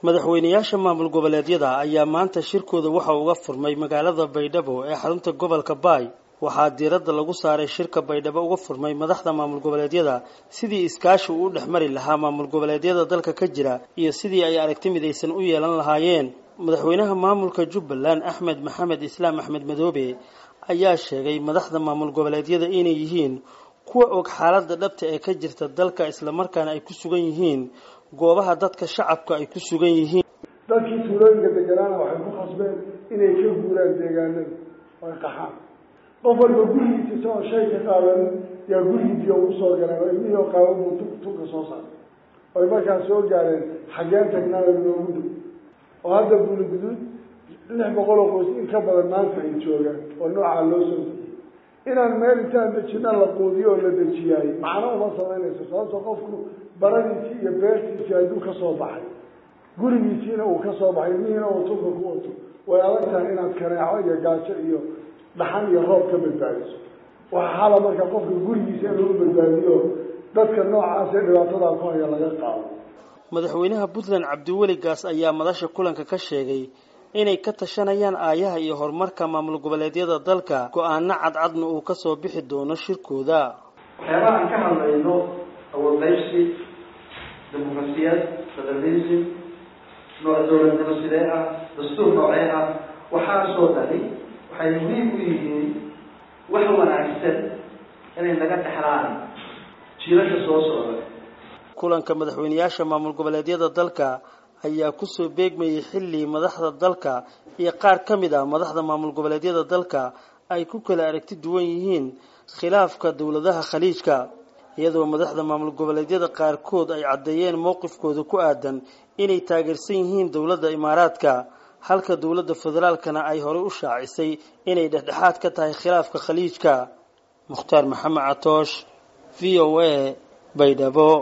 madaxweynayaasha maamul goboleedyada ayaa maanta shirkooda waxa uga furmay magaalada baydhabo ee xarunta gobolka baay waxaa diiradda lagu saaray shirka baydhabo uga furmay madaxda maamul goboleedyada sidii iskaashi uu u dhex mari lahaa maamul goboleedyada dalka ka jira iyo sidii ay aragti midaysan u yeelan lahaayeen madaxweynaha maamulka jubbaland axmed maxamed islaam axmed madoobe ayaa sheegay madaxda maamul goboleedyada inay yihiin kuwa og xaaladda dhabta ee ka jirta dalka islamarkaana ay ku sugan yihiin goobaha dadka shacabka ay ku sugan yihiin dadkii tuulooyinka deganaana waxay ku khasbeen inay ka guuraan deegaanada ay qaxaan qof walba gurigiisa isagoo shay ka qaadan yaa gurigiisiyo ugu soo galeen oo ilmihii qaaban buu tu tunka soo saaray oy markaas soo gaareen xageen tagnaayo loogu dhow oo hadda buli guduud lix boqol oo qoys in ka badan maanta ay joogaan oo noocaa loo soo dejiyey inaan meel intaan dejina la quudiyo oo la dejiyaay macno uma samaynayso sababto qofku baradiisii iyo beertiisii hadduu ka soo baxay gurigiisiina uu ka soo baxay ilmihiina uu tunka ku wato way adag tahay inaad kaneeco iyo gaajo iyo dhaxan iyo roob ka badbaadiso waxaa xala marka qofka gurigiisa in lagu badbaadiyo dadka noocaas ee dhibaatadaa ku haya laga qaado madaxweynaha puntland cabdiweli gaas ayaa madasha kulanka ka sheegay inay ka tashanayaan aayaha iyo horumarka maamul goboleedyada dalka go-aano cadcadna uu kasoo bixi doono shirkooda waxyaabaha aan ka hadlayno awoodqaybsi dimuqrasiyad federalism nooc dowladnimo sidee ah dastuur noocee ah waxaasoo dhani waxay muhiim u yihiin wax wanaagsan inay naga dhexlaan jiilasha soo socda kulanka madaxweynayaasha maamul goboleedyada dalka ayaa kusoo beegmayay xilli madaxda dalka iyo qaar ka mid ah madaxda maamul goboleedyada dalka ay ku kala aragti duwan yihiin khilaafka dowladaha khaliijka iyadoo madaxda maamul goboleedyada qaarkood ay caddeeyeen mowqifkooda ku aadan inay taageersan yihiin dowladda imaaraadka halka dowladda federaalkana ay horey u shaacisay inay dhexdhexaad ka tahay khilaafka khaliijka mukhtaar maxamed catoosh v o a baydhabo